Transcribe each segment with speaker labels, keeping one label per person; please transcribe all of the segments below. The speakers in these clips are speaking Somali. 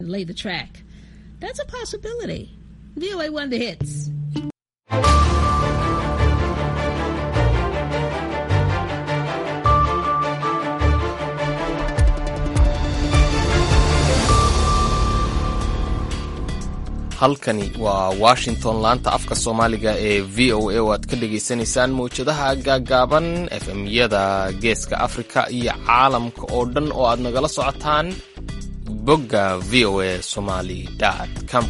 Speaker 1: lay the track. That's a possibility. VOA won the hits.
Speaker 2: halkani waa washington laanta afka soomaaliga ee v o a oo aad ka dhagaysanaysaan mawjadaha gaagaaban efmyada geeska afrika iyo caalamka oo dhan oo aad nagala socotaan bogga v o a somaly com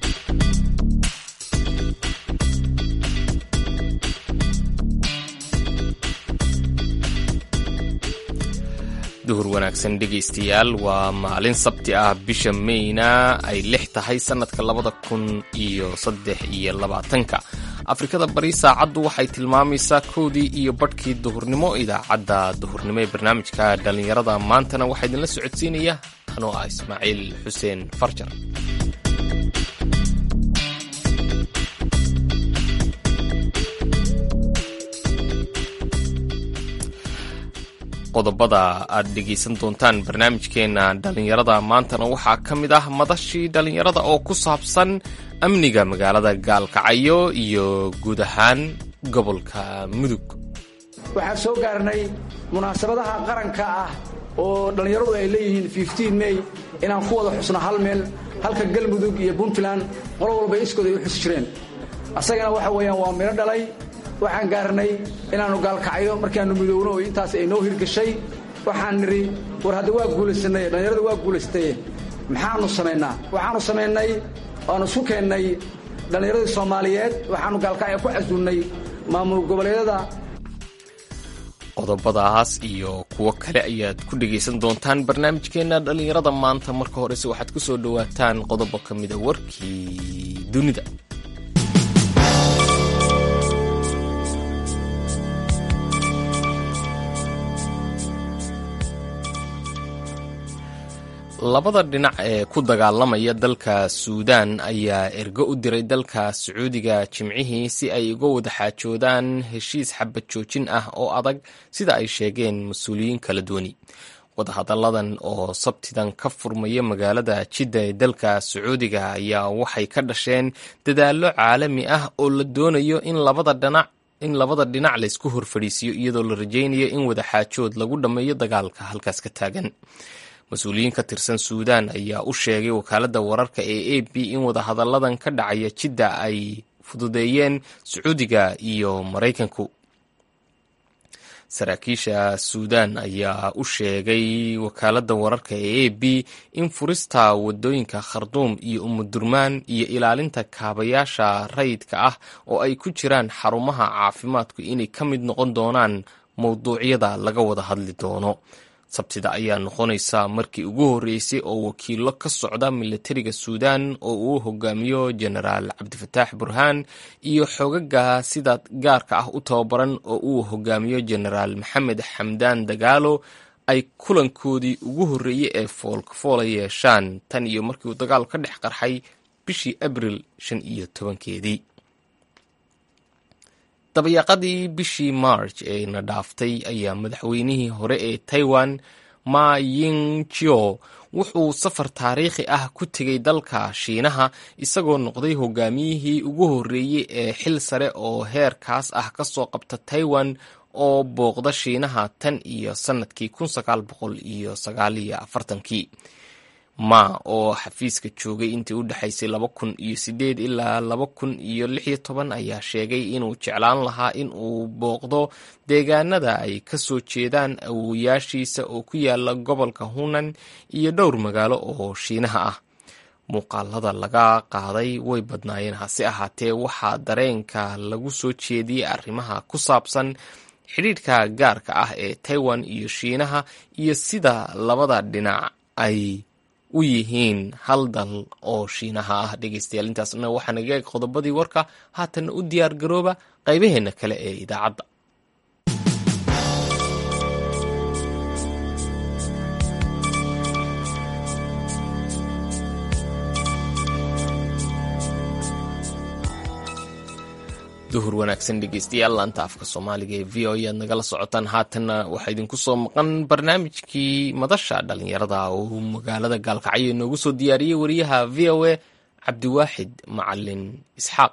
Speaker 2: duhur wanaagsan dhegaystayaal waa maalin sabti ah bisha meyna ay lix tahay sannadka labada kun iyo saddex iyo labaatanka afrikada bari saacaddu waxay tilmaamaysaa kowdii iyo badhkii duhurnimo idaacadda duhurnimo ee barnaamijka dhallinyarada maantana waxaa idinla socodsiinaya anoo ah ismaaciil xuseen farjar qodobada aad dhegaysan doontaan barnaamijkeena dhallinyarada maantana waxaa ka mid ah madashii dhallinyarada oo ku saabsan amniga magaalada gaalkacyo iyo guud ahaan gobolka mudug
Speaker 3: waxaan soo gaarnay munaasabadaha qaranka ah oo dhallinyaradu ay leeyihiin mey inaan ku wada xusno hal meel halka galmudug iyo puntland qolo walba iskooda ay u xusi jireen asagana waxa weeyaan waa midho dhalay waxaan gaarnay inaannu gaalkacyo markaannu midowno oo intaas ay noo hirgashay waxaan nidhi war hadda waa guulaysannay dhallinyarada waa guulaystaye maxaannu samaynaa waxaannu samaynay waannu isu keennay dhallinyaradii soomaaliyeed waxaannu gaalkacyo ku casuulnay maamul goboleedyada
Speaker 2: qodobadaas iyo kuwo kale ayaad ku dhegaysan doontaan barnaamijkeenna dhallinyarada maanta marka horese waxaad ku soo dhowaataan qodobo ka mida warkii dunida labada dhinac ee ku dagaalamaya dalka suudaan ayaa ergo u diray dalka sacuudiga jimcihii si ay uga wada xaajoodaan heshiis xabad joojin ah oo adag sida ay sheegeen mas-uuliyiin kala duwani wadahadalladan oo sabtidan ka furmaya magaalada jidda ee dalka sacuudiga ayaa waxay ka dhasheen dadaallo caalami ah oo la doonayo in labada dhinac in labada dhinac laysku horfadhiisiyo iyadoo la rajaynayo in wada xaajood lagu dhammeeyo dagaalka halkaas ka taagan mas-uuliyiin ka tirsan suudaan ayaa u sheegay wakaaladda wararka ee a b in wadahadalladan ka dhacaya jidda ay fududeeyeen sacuudiga iyo maraykanku saraakiisha suudaan ayaa u sheegay wakaaladda wararka ee a b in furista wadooyinka kharduum iyo umudurmaan iyo ilaalinta kaabayaasha rayidka ah oo ay ku jiraan xarumaha caafimaadku inay ka mid noqon doonaan mowduucyada laga wada hadli doono sabtida ayaa noqonaysa markii ugu horreysay oo wakiilo ka socda milatariga suudaan oo uu hogaamiyo jenaraal cabdifataax burhaan iyo xogaga sida gaarka ah u tababaran oo uu hogaamiyo jenaraal maxamed xamdaan dagaalo ay kulankoodii ugu horreeyey ee foolkafoola yeeshaan tan iyo markii uu dagaal ka dhex qarxay bishii abril shan iyo tobankeedii dabayaaqadii bishii march ee na dhaaftay ayaa madaxweynihii hore ee taiwan ma yingjo wuxuu safar taariikhi ah ku tegay dalka shiinaha isagoo noqday hogaamiyihii ugu horreeyey ee xil sare oo heerkaas ah ka soo qabta taiwan oo booqda shiinaha tan iyo sannadkii kun sagaal boqol iyo sagaal iyo afartankii ma oo xafiiska joogay intii u dhexaysay laba kun iyo sideed ilaa laba kun iyo lix iyo toban ayaa sheegay inuu jeclaan lahaa in uu booqdo deegaanada ay ka soo jeedaan awowayaashiisa oo ku yaala gobolka hunan iyo dhowr magaalo oo shiinaha ah muuqaalada laga qaaday way badnaayeen hase ahaatee waxaa dareenka lagu soo jeediyey arrimaha ku saabsan xidhiidhka gaarka ah ee taiwan iyo shiinaha iyo sida labada dhinac ay u yihiin hal dal oo shiinaha ah dhegaystayaal intaasna waxaa naga eeg qodobadii warka haatanna u diyaar garooba qaybaheenna kale ee idaacadda duhur wanaagsan dhegeystayaal laanta afka soomaaliga ee v o e aad nagala socotaan haatanna waxaa idinku soo maqan barnaamijkii madasha dhalinyarada oo magaalada gaalkacyo inoogu soo diyaariyey wariyaha v o a cabdiwaaxid macalin isxaaq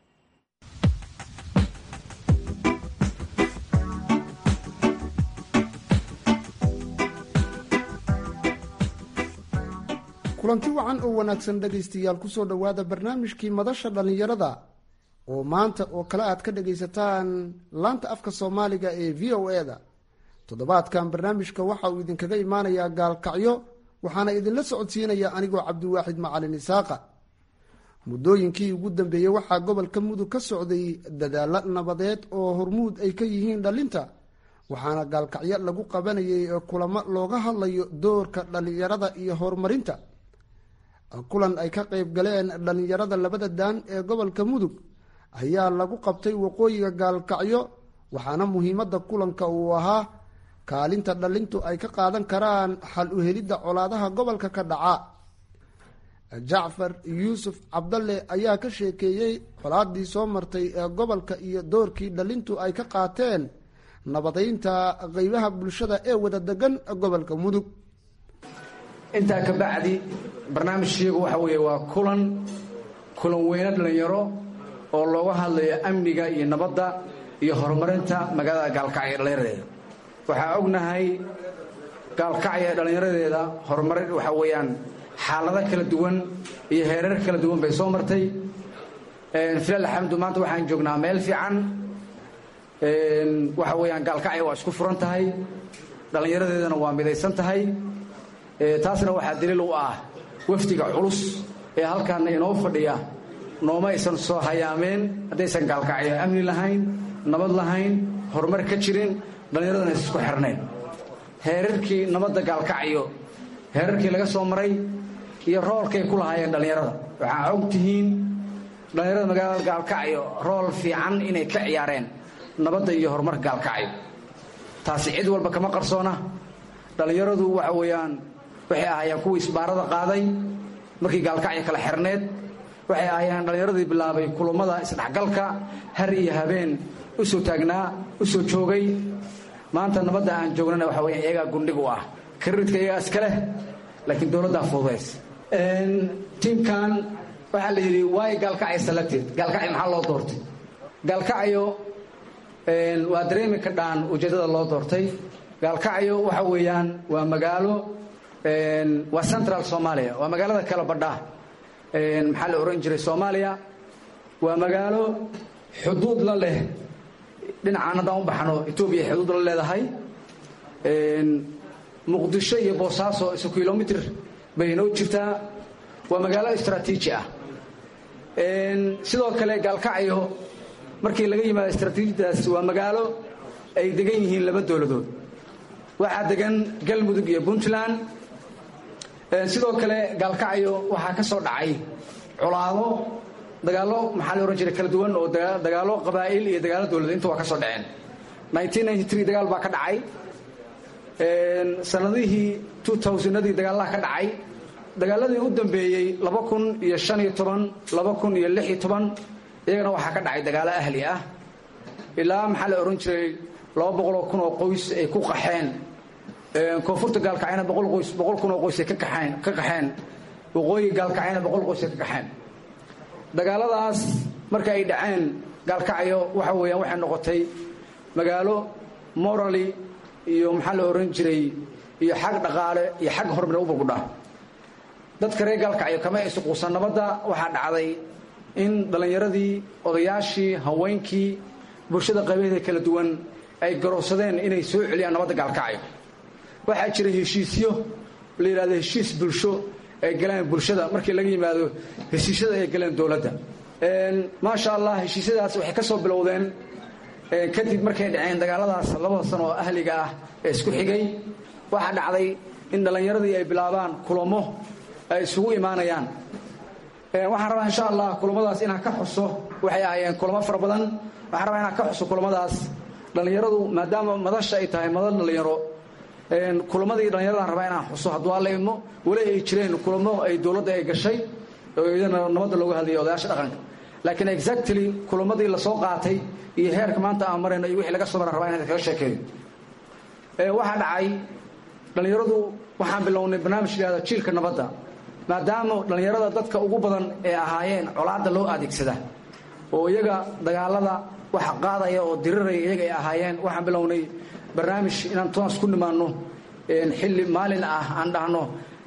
Speaker 4: kulanti wacan oo wanaagsan dhegaystayaal kusoo dhowaada barnaamijkii madasha dhallinyarada oo maanta oo kale aad ka dhagaysataan laanta afka soomaaliga ee v o e da toddobaadkan barnaamijka waxa uu idinkaga imaanayaa gaalkacyo waxaana idinla socodsiinaya anigoo cabdiwaaxid macalin isaaqa muddooyinkii ugu dambeeyey waxaa gobolka mudug ka socday dadaalo nabadeed oo hormuud ay ka yihiin dhallinta waxaana gaalkacyo lagu qabanayay kulamo looga hadlayo doorka dhallinyarada iyo horumarinta kulan ay ka qayb galeen dhallinyarada labada daan ee gobolka mudug ayaa lagu qabtay waqooyiga gaalkacyo waxaana muhiimadda kulanka uu ahaa kaalinta dhalintu ay ka qaadan karaan xal u helidda colaadaha gobolka ka dhaca jacfar yuusuf cabdalle ayaa ka sheekeeyey colaadii soo martay ee gobolka iyo doorkii dhalintu ay ka qaateen nabadeynta qeybaha bulshada ee wada degan gobolka mudug
Speaker 3: intaa ka bacdi barnaamijkeegu waxa weeye waa kulan kulan weyne dhallinyaro oo looga hadlayo amniga iyo nabadda iyo horumarinta magaalada gaalkacyo ee dhallinyaradeeda waxaa ognahay gaalkacyo ee dhallinyaradeeda horumarin waxaa weeyaan xaalado kala duwan iyo heerar kala duwan bay soo martay filaal alxamdu maanta waxaan joognaa meel fiican waxa weeyaan gaalkacyo waa isku furan tahay dhallinyaradeedana waa midaysan tahay taasna waxaa daliil u ah wafdiga culus ee halkaana inoo fadhiya nooma aysan soo hayaameen haddaysan gaalkacyo amni lahayn nabad lahayn horumar ka jirin dhallinyaradana is isku xirnayn heerarkii nabadda gaalkacyo heerarkii laga soo maray iyo roolkay ku lahaayeen dhallinyarada waxaa og tihiin dhallinyarada magaalada gaalkacyo rool fiican inay ka ciyaareen nabadda iyo horumarka gaalkacyo taasi cid walba kama qarsoona dhallinyaradu waxa weeyaan waxay ahaayeen kuwii isbaarada qaaday markii gaalkacyo kala xirneed waxay ahaayeen dhallinyaradii bilaabay kulummada isdhexgalka har iyo habeen u soo taagnaa u soo joogay maanta nabadda aan joognana waxa weya iyagaa gundhig u ah karidka iyagaa iska leh laakiin dowladdaa fududays tiimkan waxaa la yidhi waay gaalkacyo selected gaalkacyo maxaa loo doortay gaalkacyo waa dareemi ka dhaan ujeeddada loo doortay gaalkacyo waxa weeyaan waa magaalo waa central soomaaliya waa magaalada kala badha maxaa la ohan jiray soomaaliya waa magaalo xuduud la leh dhinacaan haddaan u baxno etoobiya xuduud la leedahay muqdisho iyo boosaaso isu kilomitr bay inoo jirtaa waa magaalo istraatiiji ah sidoo kale gaalkacyo markii laga yimaado istraatiijiyadaas waa magaalo ay degan yihiin laba dowladood waxaa degan galmudug iyo puntland sidoo kale gaalkacyo waxaa ka soo dhacay colaado dagaallo maxaa la ohan jiray kala duwan oo dagaallo qabaa'il iyo dagaallo dowladeed inta waa ka soo dhaceen dagaal baa ka dhacay sanadihii adii dagaalaha ka dhacay dagaaladii u dambeeyey iyagana waxaa ka dhacay dagaalo ahli ah ilaa maxaa la ohan jiray oo kun oo qoys ay ku qaxeen koonfurta gaalkacyana boqol kun oo qoys ay ka qaxeen waqooyi gaalkacyana boqol qoys ay ka qaxeen dagaaladaas marka ay dhaceen gaalkacyo waxa weeyaan waxay noqotay magaalo morally iyo maxaa la ohan jiray iyo xag dhaqaale iyo xag horumar u burgudha dadka reer gaalkacyo kama aysu quusan nabadda waxaa dhacday in dhallinyaradii odayaashii haweenkii bulshada qaybaheeda kala duwan ay garowsadeen inay soo celiyaan nabadda gaalkacyo waxaa jira heshiisyo la yidhahdo heshiis bulsho ay galeen bulshada markii laga yimaado heshiisyada ay galeen dowladda maasha allah heshiisyadaas waxay ka soo bilowdeen kadib markay dhaceen dagaaladaas labada sano oo ahliga ah ee isku xigay waxaa dhacday in dhallinyaradii ay bilaabaan kulamo ay isugu imaanayaan waxaan rabaa insha allah kulamadaas inaan ka xuso waxay ahaayeen kulamo fara badan waxaan rabaa inaan ka xuso kulamadaas dhallinyaradu maadaama madasha ay tahay madal dhallinyaro kulamadii dhallinyaradaan rabaa inaan xuso hadduu alla idmo weli ay jireen kulamo ay dowladda ay gashay oo iyadana nabadda looga hadlayay odayaasha dhaqanka laakiin exactly kulamadii lasoo qaatay iyo heerka maanta aan marayno iyo wixii laga soo maran rabaa inaan kaga sheekeeyo waxaa dhacay dhallinyaradu waxaan bilownay barnaamij yihahda jiilka nabadda maadaama dhallinyarada dadka ugu badan ee ahaayeen colaadda loo adeegsada oo iyaga dagaalada waxa qaadaya oo diriraya iyaga ay ahaayeen waxaan bilownay barnaamij inaan toos ku nimaanno xilli maalin ah aan dhahno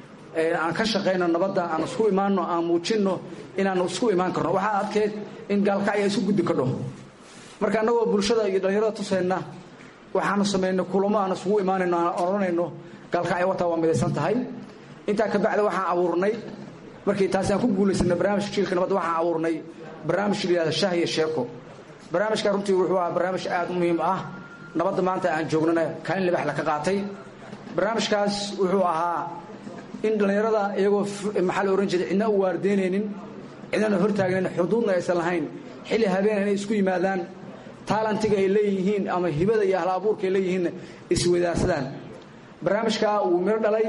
Speaker 3: aan ka shaqayno nabadda aan isku imaanno aan muujinno inaan isku imaan karno waxaa adkeed in gaalkacya isu guddi kadho marka annagoo bulshada iyo dhallinyarada tusayna waxaanu samaynay kulamo aan isugu imaanayno aan odhanayno gaalkacya wataa waa midaysan tahay intaa ka bacdi waxaan abuurnay markii taasi aan ku guulaysanay barnaamijka jiilka nabadda waxaan abuurnay barnaamij la yihahda shah iyo sheeko barnaamijka runtii wuxuu ahaa barnaamij aad u muhiim ah nabadda maanta aan joognana kaalin libax la ka qaatay barnaamijkaas wuxuu ahaa in dhallinyarada iyagoo maxaa la ohan jiray cidna u waardeynaynin cidnana hortaagnayn xuduudna aysan lahayn xilli habeen inay isku yimaadaan taalantiga ay leeyihiin ama hibada iyo ahla abuurka ay leeyihiinna iswadaarsadaan barnaamijka wuu miro dhalay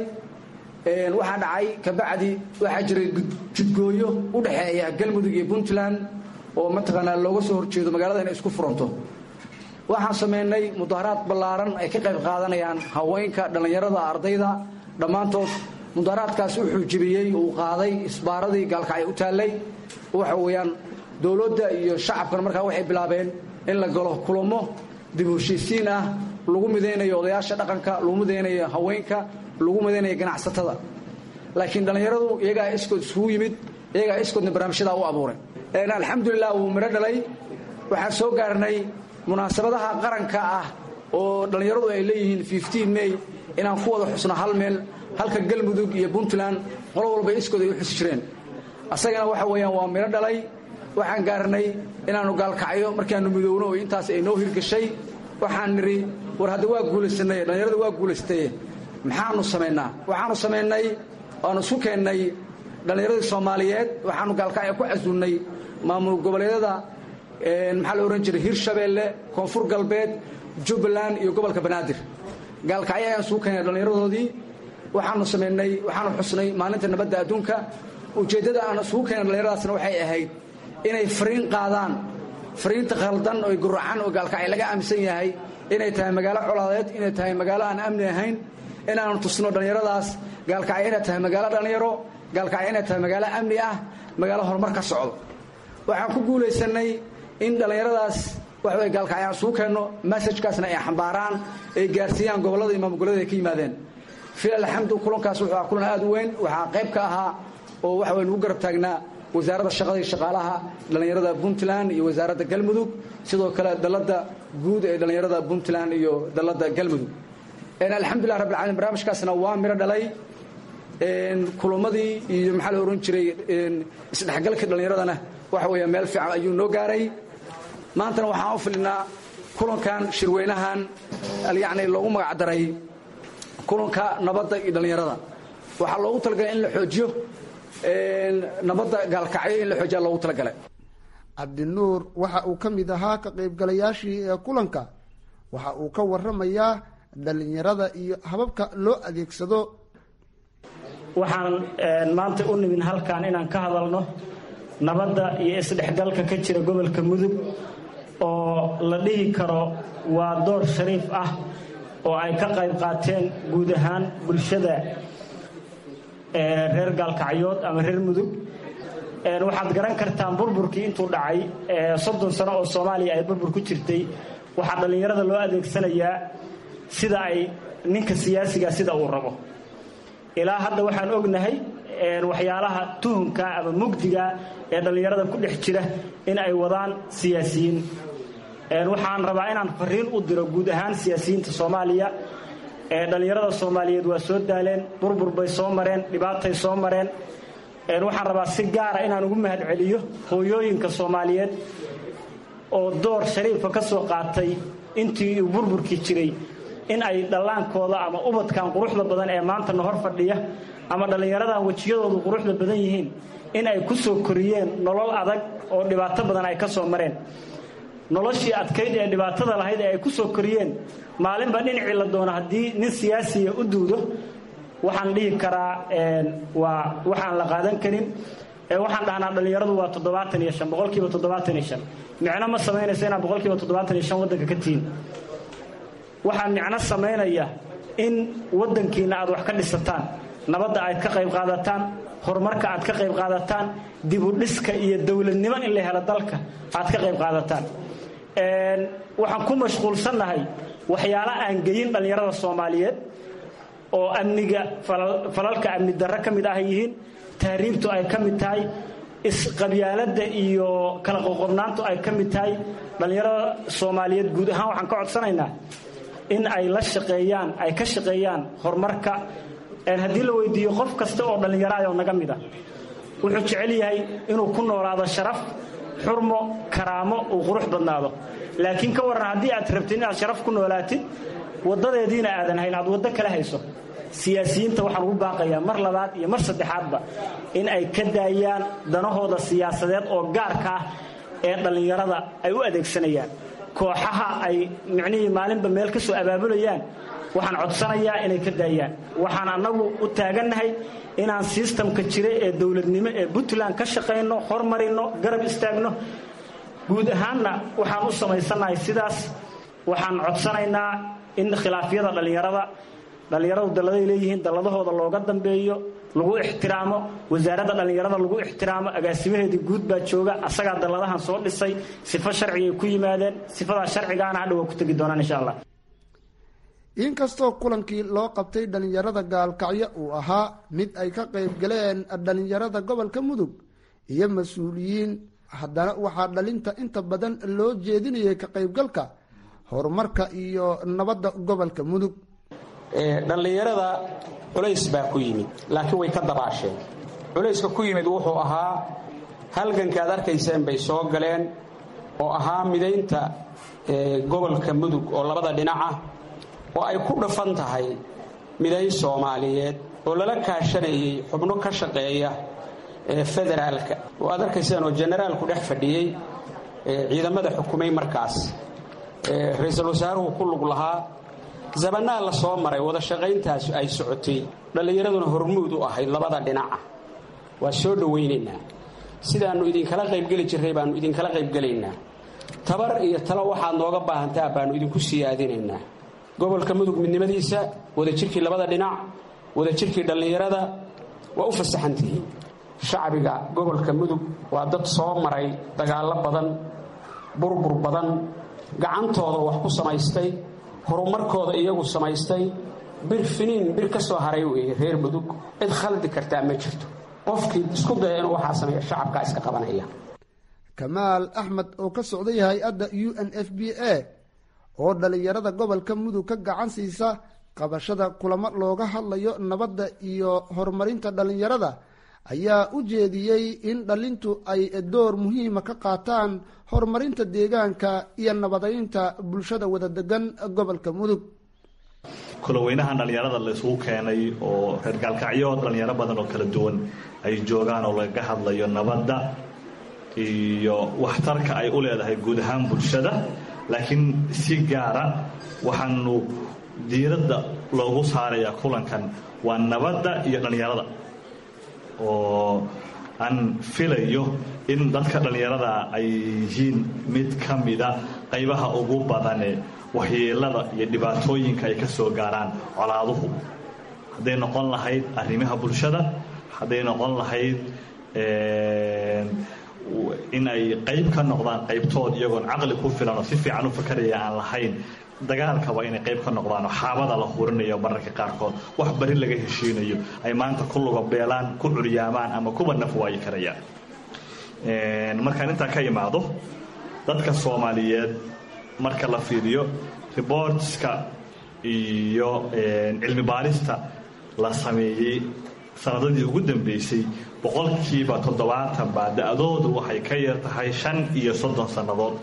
Speaker 3: waxaa dhacay kabacdi waxaa jiray judgooyo u dhexeeya galmudug iyo puntland oo mataqaanaa looga soo horjeedo magaalada inay isku furanto waxaan samaynay mudaharaad ballaaran ay ka qayb qaadanayaan haweenka dhallinyarada ardayda dhammaantood mudaharaadkaas wuxuu jebiyey uu qaaday isbaaradii gaalkacyo u taallay waxa weeyaan dowladda iyo shacabkana markaa waxay bilaabeen in la galo kulamo dib u heshiisiin ah lagu midaynayo odayaasha dhaqanka lagu midaynayo haweenka lagu midaynayo ganacsatada laakiin dhallinyaradu iyagaa iskood isugu yimid iyagaa iskoodna barnaamijyadaa u abuuray alxamdulilah wuu midho dhalay waxaan soo gaarnay munaasabadaha qaranka ah oo dhallinyaradu ay leeyihiin may inaan ku wada xusno hal meel halka galmudug iyo puntland qolo walba iskood ay u xusi jireen asagana waxa weeyaan waa midho dhalay waxaan gaarnay inaannu gaalkacyo markaannu midoowno oo intaas ay noo hirgashay waxaan nidhi war hadda waa guulaysanay dhallinyaradu waa guulaystaye maxaanu samaynaa waxaanu samaynay waanu isku keennay dhallinyaradii soomaaliyeed waxaanu gaalkacyo ku casuunnay maamul goboleedyada maxaa la odhan jiray hirshabeelle koonfur galbeed jubbaland iyo gobolka banaadir gaalkacyo ayaan isugu keennay dhallinyaradoodii waxaanu samaynay waxaanu xusnay maalinta nabadda adduunka ujeeddada aan isugu keennay dhallinyaradaasna waxay ahayd inay fariin qaadaan fariinta khaldan oo guracan oo gaalkacyo laga aaminsan yahay inay tahay magaalo colaadeed inay tahay magaalo aan amni ahayn inaanu tusno dhallinyaradaas gaalkacyo inay tahay magaalo dhallinyaro gaalkacyo inay tahay magaalo amni ah magaalo horumar ka socdo waxaan ku guulaysanay in dhallinyaradaas waxaway gaalkacyo aan isugu keenno masajkaasna ay xambaaraan ay gaarsiiyaan gobollada iyo maamulgoboleeda ay ka yimaadeen fil alxamdu kulankaas wuxuu ahaa kulan aad u weyn waxaa qayb ka ahaa oo waxa way nugu garab taagnaa wasaaradda shaqada iyo shaqaalaha dhallinyarada puntland iyo wasaaradda galmudug sidoo kale dalladda guud ee dhallinyarada puntland iyo dalladda galmudug alxamdulilah rabbi alamiin barnaamijkaasna waa miro dhalay kulamadii iyo maxaa la ohan jiray isdhexgalkii dhallinyaradana waxa weeya meel fiican ayuu noo gaaray maantana waxaan u filinaa kulankan shirweynahan yacni loogu magac daray kulanka nabadda iyo dhallinyarada waxaa loogu talagalay in la xoojiyo nabadda gaalkacyo in la xoojiya loogu talagalay
Speaker 4: cabdinuur waxa uu ka mid ahaa ka qaybgalayaashii ee kulanka waxa uu ka waramayaa dhallinyarada iyo hababka loo adeegsado
Speaker 5: waxaan maanta u nimin halkan inaan ka hadalno nabadda iyo isdhexgalka ka jira gobolka mudug oo la dhihi karo waa door shariif ah oo ay ka qayb qaateen guud ahaan bulshada reer gaalkacyood ama reer mudug waxaad garan kartaan burburkii intuu dhacay soddon sano oo soomaaliya ay burbur ku jirtay waxaa dhallinyarada loo adeegsanayaa sida ay ninka siyaasiga sida uu rabo ilaa hadda waxaan ognahay waxyaalaha tuhunka ama mugdiga ee dhallinyarada ku dhex jira in ay wadaan siyaasiyiin waxaan rabaa inaan fariin u diro guud ahaan siyaasiyiinta soomaaliya dhallinyarada soomaaliyeed waa soo daaleen burbur bay soo mareen dhibaatay soo mareen waxaan rabaa si gaara inaan ugu mahad celiyo hooyooyinka soomaaliyeed oo door shariifa ka soo qaatay intii uu burburkii jiray in ay dhallaankooda ama ubadkan quruxda badan ee maanta na hor fadhiya ama dhallinyaradan wejiyadoodu quruxda badan yihiin in ay ku soo koriyeen nolol adag oo dhibaato badan ay ka soo mareen noloshii adkayd ee dhibaatada lahayd ee ay ku soo koriyeen maalinba dhinacii la doono haddii nin siyaasiya u duudo waxaan dhihi karaa waa waxaan la qaadan karin ee waxaan dhahnaa dhallinyaradu waa toddobaatan iyo shan boqolkiiba toddobaatan iyo shan micno ma samaynaysa inaad boqolkiiba toddobaatan iyo shan waddanka ka tihiin waxaa micno samaynaya in waddankiinna aad wax ka dhisataan nabadda aad ka qayb qaadataan horumarka aad ka qayb qaadataan dibudhiska iyo dowladnimo in la helo dalka aad ka qayb qaadataan waxaan ku mashquulsannahay waxyaalo aan geyin dhallinyarada soomaaliyeed oo amniga falalka amni darre ka mid ah yihiin tahriibtu ay ka mid tahay isqabyaaladda iyo kala qoqobnaantu ay ka mid tahay dhallinyarada soomaaliyeed guud ahaan waxaan ka codsanaynaa in ay la shaqeeyaan ay ka shaqeeyaan horumarka haddii la weydiiyo qof kasta oo dhallinyaro ayoo naga mid a wuxuu jecel yahay inuu ku noolaado sharaf xurmo karaamo uu qurux badnaado laakiin ka warran haddii aad rabtid inaad sharaf ku noolaatid waddadeediina aadan hayn aad waddo kala hayso siyaasiyiinta waxaan ugu baaqayaa mar labaad iyo mar saddexaadba in ay ka daayaan danahooda siyaasadeed oo gaarka ah ee dhallinyarada ay u adeegsanayaan kooxaha ay micnihii maalinba meel ka soo abaabulayaan waxaan codsanayaa inay ka daayaan waxaan annagu u taagannahay inaan sistamka jira ee dowladnimo ee puntland ka shaqayno hormarino garab istaagno guud ahaanna waxaan u samaysannahay sidaas waxaan codsanaynaa in khilaafyada dhallinyarada dhallinyaradu dalladay leeyihiin dalladahooda looga dambeeyo lagu ixtiraamo wasaaradda dhallinyarada lagu ixtiraamo agaasimaheedii guud baa jooga asagaa dalladahan soo dhisay sifo sharcigay ku yimaadeen sifadaa sharcigaana hadha waa ku tegi doonaan insha allah
Speaker 4: inkastoo kulankii loo qabtay dhallinyarada gaalkacyo uu ahaa mid ay ka qayb galeen dhallinyarada gobolka mudug iyo mas-uuliyiin haddana waxaa dhalinta inta badan loo jeedinayay ka qaybgalka horumarka iyo nabadda gobolka mudug
Speaker 6: dhallinyarada culays baa ku yimid laakiin way ka dabaasheen culayska ku yimid wuxuu ahaa halganka aad arkayseen bay soo galeen oo ahaa midaynta gobolka mudug oo labada dhinaca oo ay ku dhafan tahay midayn soomaaliyeed oo lala kaashanayay xubno ka shaqeeya federaalka oo aad arkayseen oo generaalku dhex fadhiyey ciidamada xukumay markaas ra-iisul wasaaruhu ku lug lahaa zabanaa la soo maray wada shaqayntaas ay socotay dhallinyaraduna hormuud u ahayd labada dhinaca waa soo dhowaynaynaa sidaannu idinkala qaybgeli jirray baannu idinkala qaybgelaynaa tabar iyo talo waxaad nooga baahantaa baannu idinku siyaadinaynaa gobolka mudug midnimadiisa wadajirkii labada dhinac wadajirkii dhallinyarada waa u fasaxantihiin shacbiga gobolka mudug waa dad soo maray dagaallo badan burbur badan gacantooda wax ku samaystay horumarkooda iyagu samaystay bir finiin bir ka soo haray weeye reer mudug cid khaldi kartaa ma jirto qofkii isku daya inuu waxaa sameeya shacabkaa iska qabanaya
Speaker 4: kamaal axmed oo ka socday hay-adda u n f b a oo dhallinyarada gobolka mudug ka gacan siisa qabashada kulamo looga hadlayo nabadda iyo horumarinta dhallinyarada ayaa u jeediyey in dhalintu ay door muhiima ka qaataan horumarinta deegaanka iyo nabadaynta bulshada wada degan gobolka mudug
Speaker 7: kulaweynahan dhallinyarada la isugu keenay oo reer gaalkacyo dhallinyaro badan oo kala duwan ay joogaan oo lagaga hadlayo nabadda iyo waxtarka ay u leedahay guud ahaan bulshada laakiin si gaara waxaanu diiradda loogu saarayaa kulankan waa nabadda iyo dhallinyarada oo aan filayo in dadka dhallinyarada ay yihiin mid ka mida qaybaha ugu badane waxyeelada iyo dhibaatooyinka ay ka soo gaaraan colaaduhu hadday noqon lahayd arrimaha bulshada hadday noqon lahayd in ay qayb ka noqdaan qaybtood iyagoon caqli ku filan oo si fiican u fakaraya aan lahayn dagaalkaba inay qayb ka noqdaan oo xaabada la hurinayo mararka qaarkood wax bari laga heshiinayo ay maanta ku lugabeelaan ku curyaamaan ama kuba naf waayi karayaan markaan intaa ka imaado dadka soomaaliyeed marka la fiiriyo riboortska iyo cilmi baarista la sameeyey sanadadii ugu dambeysay boqolkiiba toddobaatan baa da-doodu waxay ka yar tahay shan iyo soddon sannadood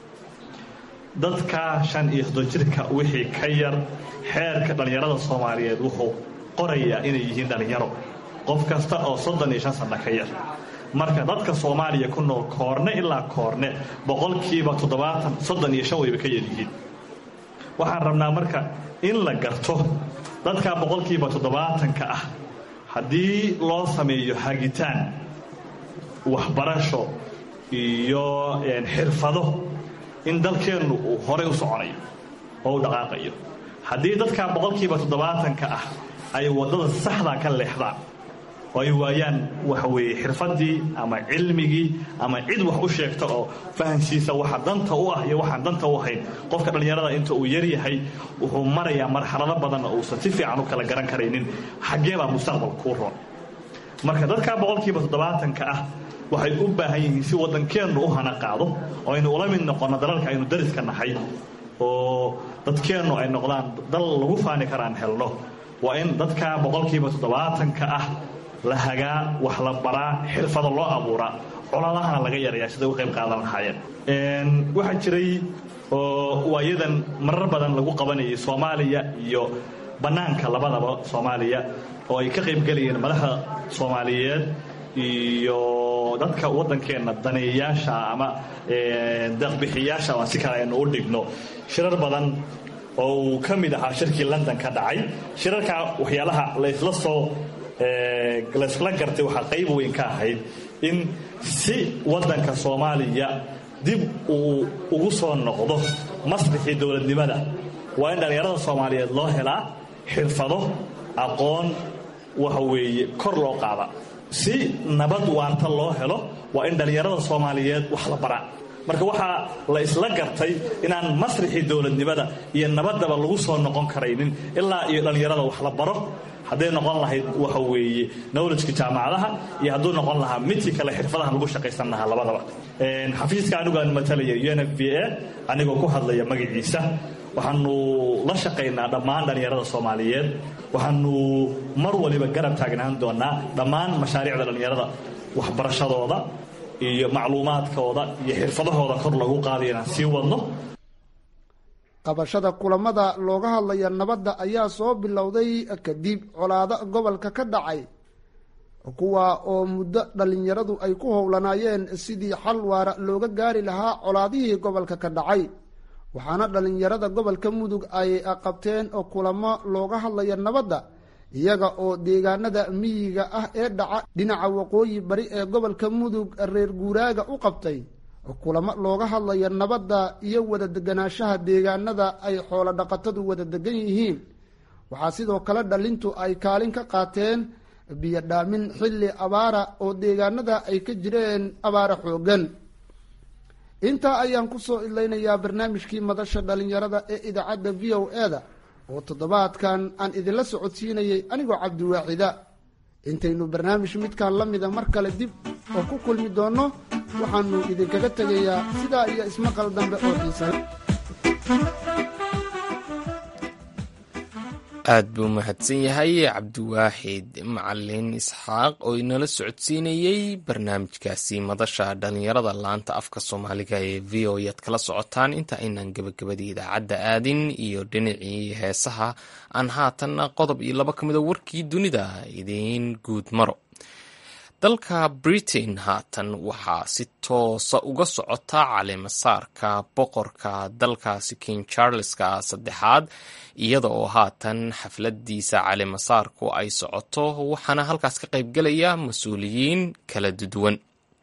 Speaker 7: dadka shan iyo soddon jirka wixii ka yar xeerka dhallinyarada soomaaliyeed wuxuu qorayaa inay yihiin dhallinyaro qof kasta oo soddon iyo shan sanno ka yar marka dadka soomaaliya ku nool koorne ilaa koorne boqolkiiba toddobaatan soddon iyo shan wayba ka yaryihiin waxaan rabnaa marka in la garto dadka boqolkiiba toddobaatanka ah haddii loo sameeyo hagitaan waxbarasho iyo xirfado in dalkeennu uu horay u soconayo oo u dhaqaaqayo haddii dadka boqolkiiba toddobaatanka ah ay waddada saxda ka leexdaan oo ay waayaan waxa weeye xirfaddii ama cilmigii ama cid wax u sheegta oo fahansiisa waxa danta u ah iyo waxaan danta u ahayn qofka dhallinyarada inta uu yar yahay wuxuu marayaa marxalado badan oo uusan si fiican u kala garan karaynin xaggee baa mustaqbal kuu roon marka dadka boqolkiiba toddobaatanka ah waxay u baahan yihiin si waddankeennu u hana qaado oo aynu ula mid noqonno dalalka aynu dariska nahay oo dadkeennu ay noqdaan dal lagu faani karaan helno waa in dadka boqolkiiba toddobaatanka ah la hagaa wax la baraa xirfado loo abuuraa coladahana laga yarayaa siday u qayb qaadan lahaayeen waxaa jiray oo waayadan marar badan lagu qabanayay soomaaliya iyo bannaanka labadaba soomaaliya oo ay ka qaybgelayeen madaxda soomaaliyeed iyo dadka waddankeenna daneeyayaasha ama deeqbixiyaasha aan si kale aynu u dhigno shirar badan oo uu ka mid ahaa shirkii london ka dhacay shirarka waxyaalaha laysla soo layskula gartay waxaa qayb weyn ka ahayd in si waddanka soomaaliya dib uu ugu soo noqdo masrixii dowladnimada waa in dhallinyarada soomaaliyeed loo helaa xirfado aqoon waxa weeye kor loo qaada si nabad waarta loo helo waa in dhallinyarada soomaaliyeed wax la baraa marka waxaa la isla gartay inaan masrixii dowladnimada iyo nabaddaba lagu soo noqon karaynin ilaa iyo dhallinyarada wax la baro hadday noqon lahayd waxa weeye knowledgeka jaamacadaha iyo hadduu noqon lahaa midkii kale xirfadaha lagu shaqaysan lahaa labadaba xafiiska anigaan matalaya u n f b a anigoo ku hadlaya magaciisa waxaanu la shaqaynaa dhammaan dhallinyarada soomaaliyeed waxaanu mar waliba garab taagnaan doonaa dhammaan mashaariicda dhallinyarada waxbarashadooda iyo macluumaadkooda iyo xirfadahooda kor lagu qaadayo inaan sii wadno
Speaker 4: qabashada kulamada looga hadlaya nabadda ayaa soo bilowday kadib colaado gobolka ka dhacay kuwa oo muddo dhallinyaradu ay ku howlanaayeen sidii xal waara looga gaari lahaa colaadihii gobolka ka dhacay waxaana dhallinyarada gobolka mudug ay qabteen kulamo looga hadlaya nabadda iyaga oo deegaanada miyiga ah ee dhaca dhinaca waqooyi bari ee gobolka mudug reer guuraaga u qabtay kulamo looga hadlaya nabadda iyo wada deganaanshaha deegaanada ay xoolo dhaqatadu wada degan yihiin waxaa sidoo kale dhalintu ay kaalin ka qaateen biyo dhaamin xilli abaara oo deegaanada ay ka jireen abaara xoogan intaa ayaan kusoo idlaynayaa barnaamijkii madasha dhalinyarada ee idaacadda v o e-da oo toddobaadkan aan idinla socodsiinayay anigoo cabdiwaaxida intaynu barnaamij midkaan la mida mar kale dib oo ku kulmi doonno waxaanu idinkaga tegayaa sidaa iyo ismaqal dambe oo xiisale
Speaker 2: aad buu mahadsan yahay cabdiwaaxid macalin isxaaq oo inala socodsiinayey barnaamijkaasi madasha dhalinyarada laanta afka soomaaliga ee v o yaad kala socotaan inta aynaan gebagabadii idaacadda aadin iyo dhinacii heesaha aan haatan qodob iyo laba ka mida warkii dunida idiin guud maro dalka britain haatan waxaa si toosa uga socota caleemasaarka boqorka dalkaasi king charleska saddexaad iyada oo haatan xafladiisa caleemasaarku ay socoto waxaana halkaas ka qaybgelaya mas-uuliyiin kala duwan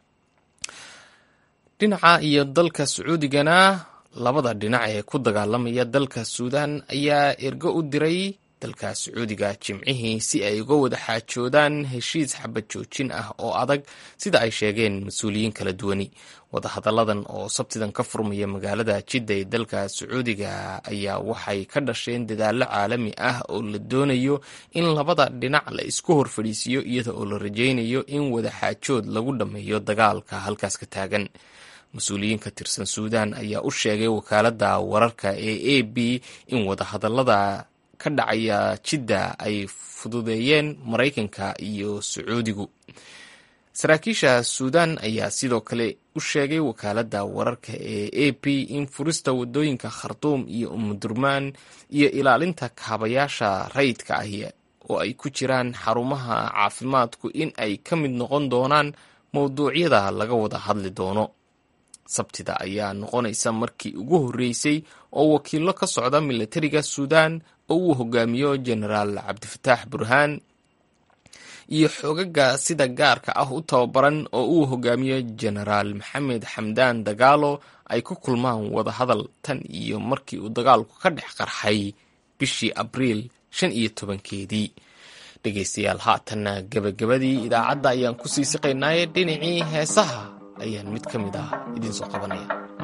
Speaker 2: dhinaca iyo dalka sacuudigana labada dhinac ee ku dagaalamaya dalka suudan ayaa ergo u diray dalka sacuudiga jimcihii si ay uga wada xaajoodaan heshiis xabad joojin ah oo adag sida ay sheegeen mas-uuliyiin kala duwani wadahadalladan oo sabtidan ka furmaya magaalada jidda ee dalka sacuudiga ayaa waxay ka dhasheen dadaallo caalami ah oo la doonayo in labada dhinac la isku hor fadhiisiiyo iyada oo la rajaynayo in wada xaajood lagu dhammeeyo dagaalka halkaas ka taagan mas-uuliyiin ka tirsan suudan ayaa u sheegay wakaaladda wararka ee a b in wadahadallada ka dhacaya jidda ay fududeeyeen maraykanka iyo sacuudigu saraakiisha suudan ayaa sidoo kale u sheegay wakaaladda wararka ee a p in furista wadooyinka khartuum iyo umudurmaan iyo ilaalinta kaabayaasha rayidka ahi oo ay ku jiraan xarumaha caafimaadku in ay ka mid noqon doonaan mowduucyada laga wada hadli doono sabtida ayaa noqonaysa markii ugu horreysay oo wakiilo ka socda milatariga suudan oo uu hogaamiyo jenaraal cabdifataax burhaan iyo xoogaga sida gaarka ah u tababaran oo uu hogaamiyo jenaraal maxamed xamdaan dagaalo ay ku kulmaan wadahadal tan iyo markii uu dagaalku ka dhex qarxay bishii abriil shan iyo tobankeedii dhegaystayaal haatanna gebagabadii idaacadda ayaan ku sii siqaynaaye dhinacii heesaha ayaan mid ka mid ah idiin soo qabanaya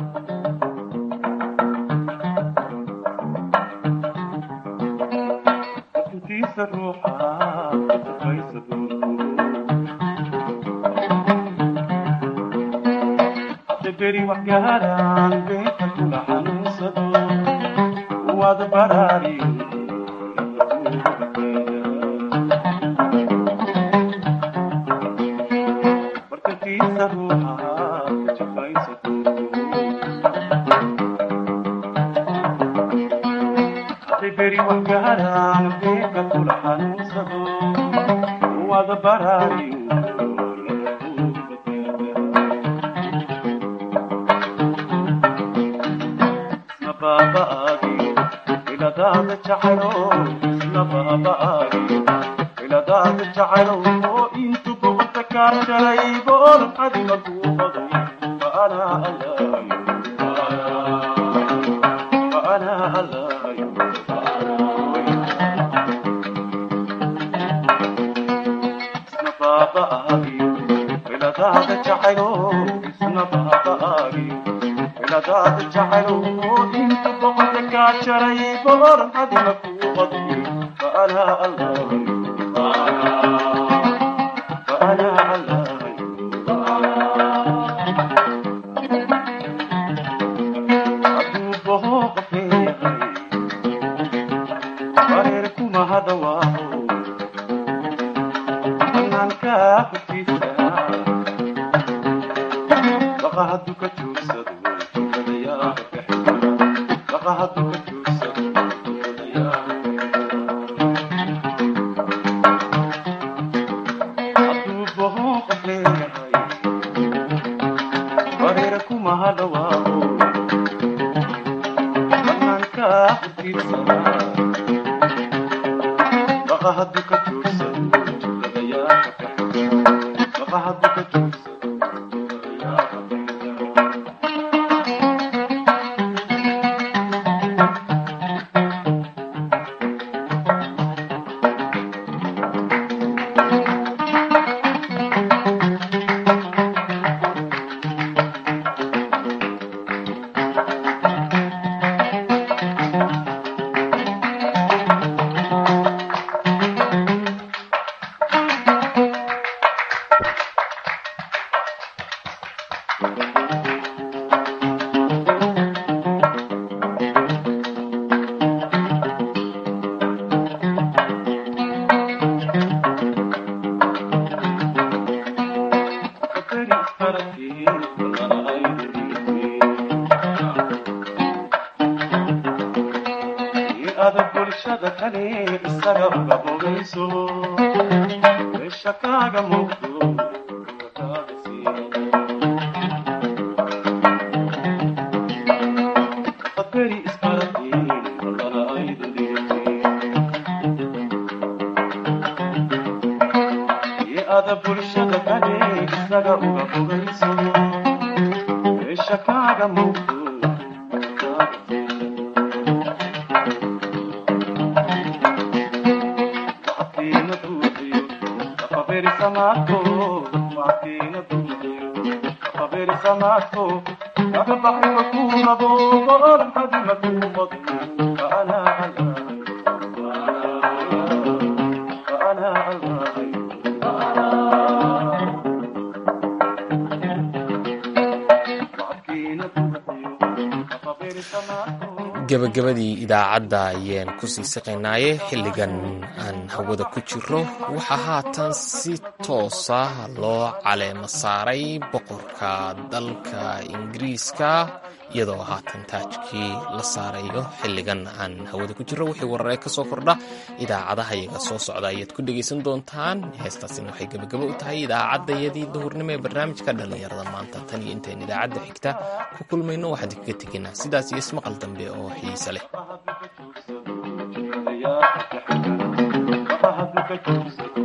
Speaker 2: gabagabadii idaacadda ayaan kusii siqaynaaye xilligan aan hawada ku jiro waxaa haatan si toosa loo caleema saaray boqorka dalka ingiriiska iyadoo haatan taajkii la saarayo xilligan aan hawada ku jiro wixii wararee ka soo kordha idaacadaha iyaga soo socda ayaad ku dhegaysan doontaan heestaasina waxay gebagabo u tahay idaacaddayadii duhurnimo ee barnaamijka dhallinyarada maanta tan iyo intayn idaacadda xigta ku kulmayno waxaan kaga tegaynaa sidaas iyo ismaqal dambe oo xiise leh